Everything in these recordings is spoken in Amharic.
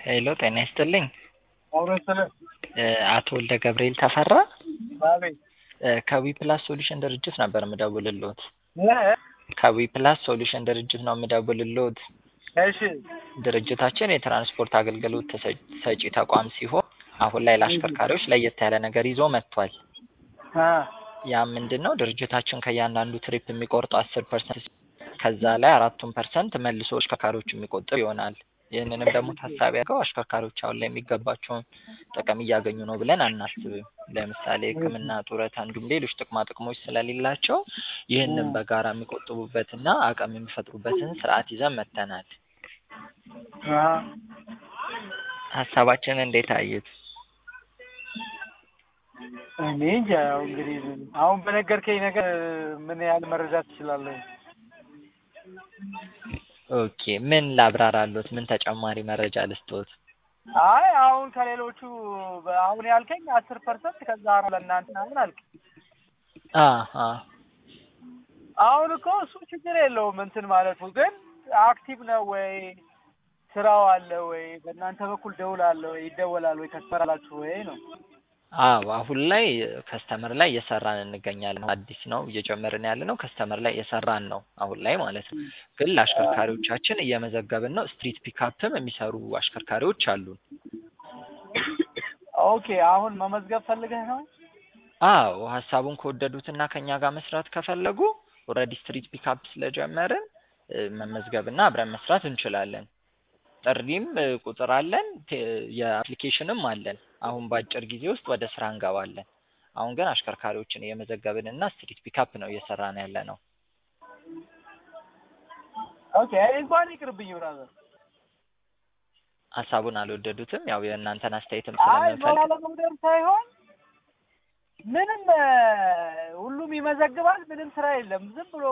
ሄሎ ጤና ይስጥልኝ። አውረስለ አቶ ወልደ ገብርኤል ተፈራ አቤት እ ከዊ ፕላስ ሶሉሽን ድርጅት ነበር የምደውልልዎት። እ ከዊ ፕላስ ሶሉሽን ድርጅት ነው የምደውልልዎት። እሺ ድርጅታችን የትራንስፖርት አገልግሎት ተሰ- ሰጪ ተቋም ሲሆን አሁን ላይ ለአሽከርካሪዎች ለየት ያለ ነገር ይዞ መጥቷል። አ ያ ምንድን ነው? ድርጅታችን ከእያንዳንዱ ትሪፕ የሚቆርጠው አስር ፐርሰንት ከዛ ላይ አራቱን ፐርሰንት መልሶ አሽከርካሪዎች የሚቆጥብ ይሆናል። ይህንንም ደግሞ ታሳቢ አድርገው አሽከርካሪዎች አሁን ላይ የሚገባቸውን ጥቅም እያገኙ ነው ብለን አናስብም። ለምሳሌ ሕክምና፣ ጡረታ እንዲሁም ሌሎች ጥቅማ ጥቅሞች ስለሌላቸው ይህንን በጋራ የሚቆጥቡበትና አቅም የሚፈጥሩበትን ስርዓት ይዘን መጥተናል። አ ሀሳባችን እንዴት አዩት? እኔ እንጃ ያው እንግዲህ አሁን በነገርከኝ ነገር ምን ያህል መረዳት ትችላለህ? ኦኬ ምን ላብራራሎት? ምን ተጨማሪ መረጃ ልስጥዎት? አይ አሁን ከሌሎቹ በ- አሁን ያልከኝ አስር ፐርሰንት ከዛ ነው ለእናንተ ምናምን አልክ። አ አ አሁን እኮ እሱ ችግር የለውም እንትን ማለቱ ግን አክቲቭ ነው ወይ ስራው አለ ወይ በእናንተ በኩል ደውል አለ ወይ ይደወላል ወይ ከስመራላችሁ ወይ ነው አዎ አሁን ላይ ከስተመር ላይ እየሰራን እንገኛለን። አዲስ ነው እየጨመርን ያለ ነው። ከስተመር ላይ እየሰራን ነው አሁን ላይ ማለት ነው። ግን ለአሽከርካሪዎቻችን እየመዘገብን ነው። ስትሪት ፒካፕም የሚሰሩ አሽከርካሪዎች አሉን። ኦኬ አሁን መመዝገብ ፈልገህ ነው? አዎ ሀሳቡን ከወደዱትና ከኛ ጋር መስራት ከፈለጉ ኦልሬዲ ስትሪት ፒካፕ ስለጀመርን እ፣ መመዝገብና አብረን መስራት እንችላለን። ጥሪም እ፣ ቁጥር አለን፣ ቴ- የአፕሊኬሽንም አለን። አሁን በአጭር ጊዜ ውስጥ ወደ ስራ እንገባለን። አሁን ግን አሽከርካሪዎችን እየመዘገብን እና ስትሪት ፒካፕ ነው እየሰራን ያለ ነው። ኦኬ እንኳን ይቅርብኝ ብራዘር። ሀሳቡን አልወደዱትም። ያው የእናንተን አስተያየትም አይ ስለምንፈልግ ባለመውደድ ሳይሆን ምንም እ፣ ሁሉም ይመዘግባል። ምንም ስራ የለም። ዝም ብሎ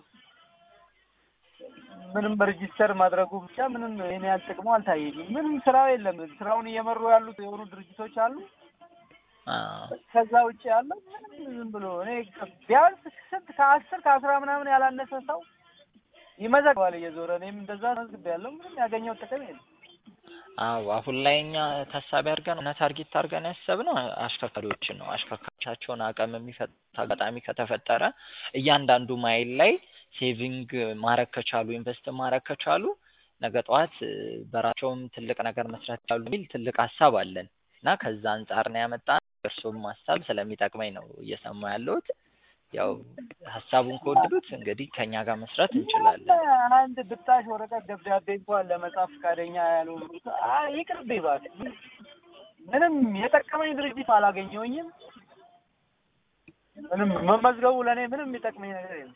ምንም ሬጂስተር ማድረጉ ብቻ ምንም ይሄን ያህል ጥቅሙ አልታየኝም። ምንም ስራው የለም። ስራውን እየመሩ ያሉት የሆኑ ድርጅቶች አሉ። አ፣ ከዛ ውጭ ያለው ምንም ዝም ብሎ እኔ ቢያንስ ስንት ከአስር ከአስራ ምናምን ያላነሰ ሰው ይመዘግባል እየዞረ እኔም እንደዛ መዝግቤያለሁ። ምንም ያገኘው ጥቅም የለም። አዎ አሁን ላይ እኛ ታሳቢ አድርገን እና ታርጌት አድርገን ያሰብነው አሽከርካሪዎችን ነው። አሽከርካሪዎቻቸውን አቅም የሚፈጥ አጋጣሚ ከተፈጠረ እያንዳንዱ ማይል ላይ ሴቪንግ ማድረግ ከቻሉ ኢንቨስት ማድረግ ከቻሉ ነገ ጠዋት እ፣ በራቸውም ትልቅ ነገር መስራት ይችላሉ የሚል ትልቅ ሀሳብ አለን እና ከዛ አንጻር ነው ያመጣን። እርሱም ሀሳብ ስለሚጠቅመኝ ነው እየሰማ ያለሁት። ያው ሀሳቡን ከወደዱት እንግዲህ ከኛ ጋር መስራት እንችላለን። ምንም አንድ ብጣሽ ወረቀት ደብዳቤ እንኳን ለመጻፍ ፈቃደኛ ያልሆኑ አይ ይቅርብኝ እባክህ። ምንም የጠቀመኝ ድርጅት አላገኘሁኝም። ምንም መመዝገቡ ለእኔ ምንም የሚጠቅመኝ ነገር የለም።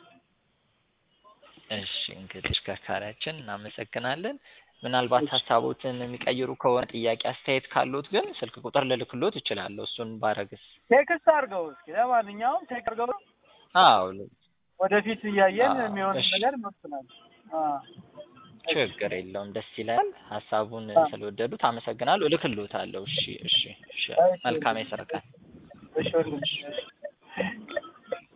እሺ እንግዲህ አሽከርካሪያችን እናመሰግናለን። ምናልባት ሀሳቦትን የሚቀይሩ ከሆነ ጥያቄ፣ አስተያየት ካሉት ግን ስልክ ቁጥር ልልክሎት እችላለሁ። እሱን ባረግስ? ቴክስት አድርገው እስኪ። ለማንኛውም ቴክስት አድርገው አዎ ወደፊት እያየን አዎ፣ የሚሆን እሺ። ነገር እንወስናለን። አዎ ችግር የለውም። ደስ ይላል። ሀሳቡን አዎ። ስለወደዱት አመሰግናለሁ። እልክሎታለሁ። እሺ፣ እሺ፣ እሺ። መልካም የስራ ቀን። እሺ ወንድም፣ እሺ።